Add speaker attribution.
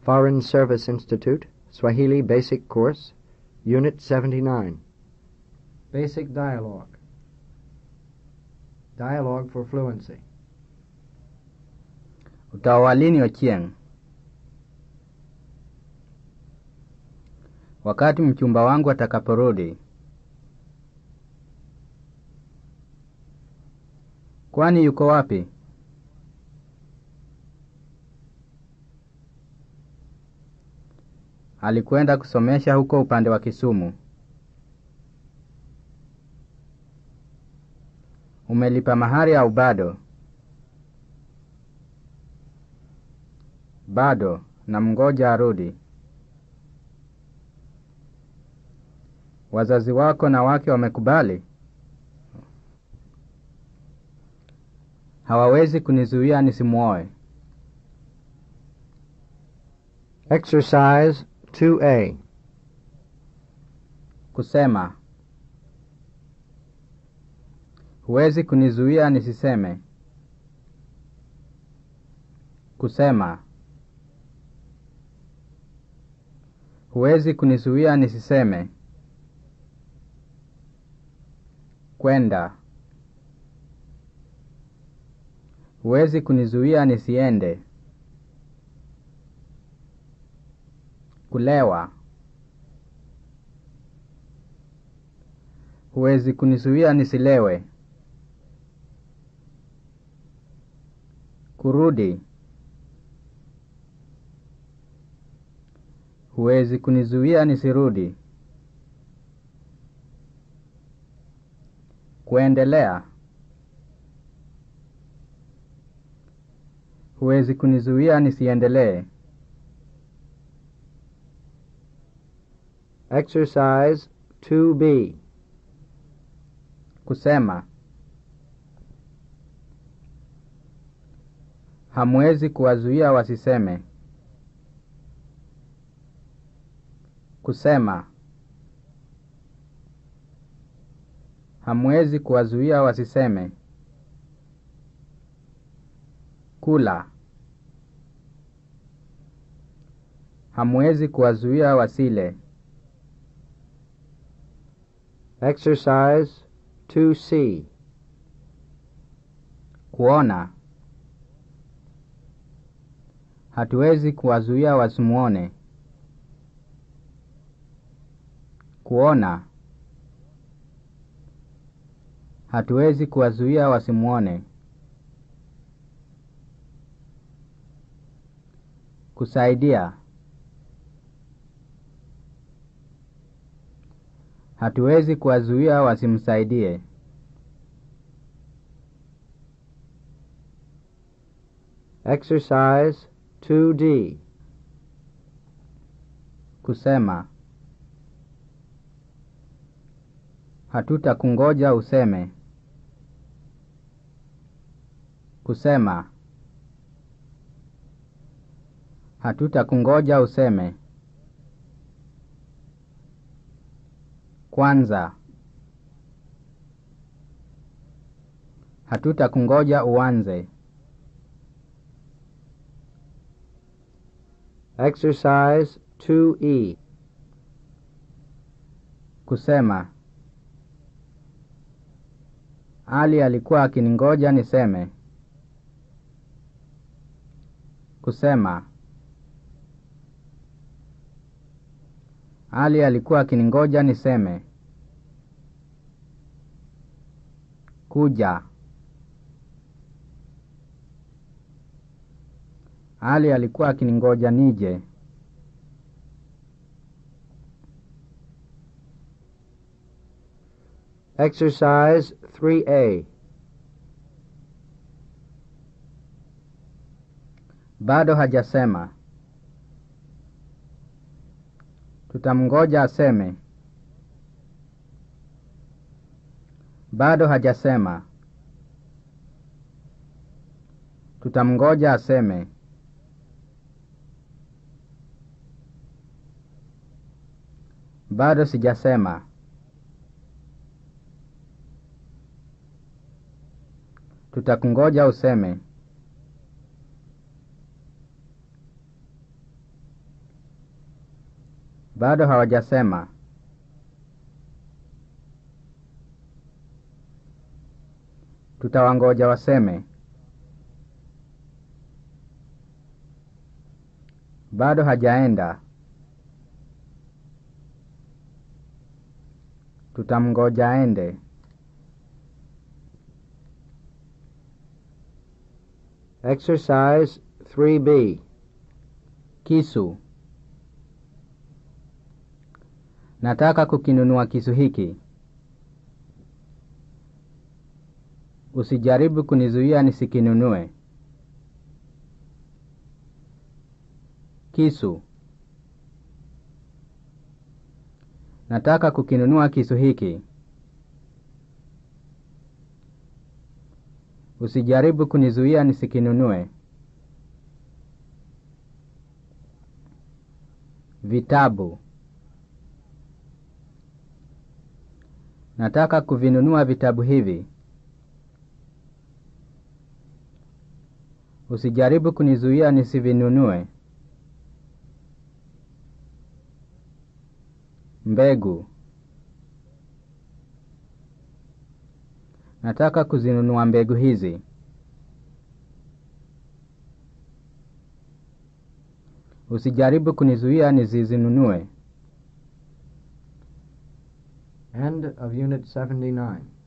Speaker 1: Foreign Service Institute, Swahili Basic Course, Unit 79. Basic Dialogue. Dialogue for Fluency.
Speaker 2: Utaoa lini Ochieng? Wakati mchumba wangu atakaporudi. Kwani yuko wapi? Alikwenda kusomesha huko upande wa Kisumu. Umelipa mahari au bado? Bado, na mngoja arudi. Wazazi wako na wake wamekubali? Hawawezi kunizuia nisimwoe.
Speaker 1: Exercise 2A.
Speaker 2: Kusema. Huwezi kunizuia nisiseme. Kusema. Huwezi kunizuia nisiseme. Kwenda. Huwezi kunizuia nisiende. Kulewa. Huwezi kunizuia nisilewe. Kurudi. Huwezi kunizuia nisirudi. Kuendelea. Huwezi kunizuia nisiendelee.
Speaker 1: Exercise 2B.
Speaker 2: Kusema. Hamwezi kuwazuia wasiseme. Kusema. Hamwezi kuwazuia wasiseme. Kula. Hamwezi kuwazuia wasile.
Speaker 1: Exercise 2C.
Speaker 2: Kuona. Hatuwezi kuwazuia wasimuone. Kuona. Hatuwezi kuwazuia wasimuone. Kusaidia. Hatuwezi kuwazuia wasimsaidie.
Speaker 1: Exercise 2D.
Speaker 2: Kusema. Hatutakungoja useme. Kusema. Hatutakungoja useme. Kwanza. Hatutakungoja uanze.
Speaker 1: Exercise 2E.
Speaker 2: Kusema. Ali alikuwa akiningoja niseme. Kusema. Ali alikuwa akiningoja niseme. Kuja. Ali alikuwa akiningoja nije.
Speaker 1: Exercise 3A.
Speaker 2: Bado hajasema. Tutamngoja aseme. Bado hajasema. Tutamngoja aseme. Bado sijasema. Tutakungoja useme. Bado hawajasema. Tutawangoja waseme. Bado hajaenda. Tutamngoja aende.
Speaker 1: Exercise 3B.
Speaker 2: Kisu. Nataka kukinunua kisu hiki. Usijaribu kunizuia nisikinunue. Kisu. Nataka kukinunua kisu hiki. Usijaribu kunizuia nisikinunue. Vitabu. Nataka kuvinunua vitabu hivi. Usijaribu kunizuia nisivinunue. Mbegu. Nataka kuzinunua mbegu hizi. Usijaribu kunizuia nisizinunue.
Speaker 1: End of Unit 79.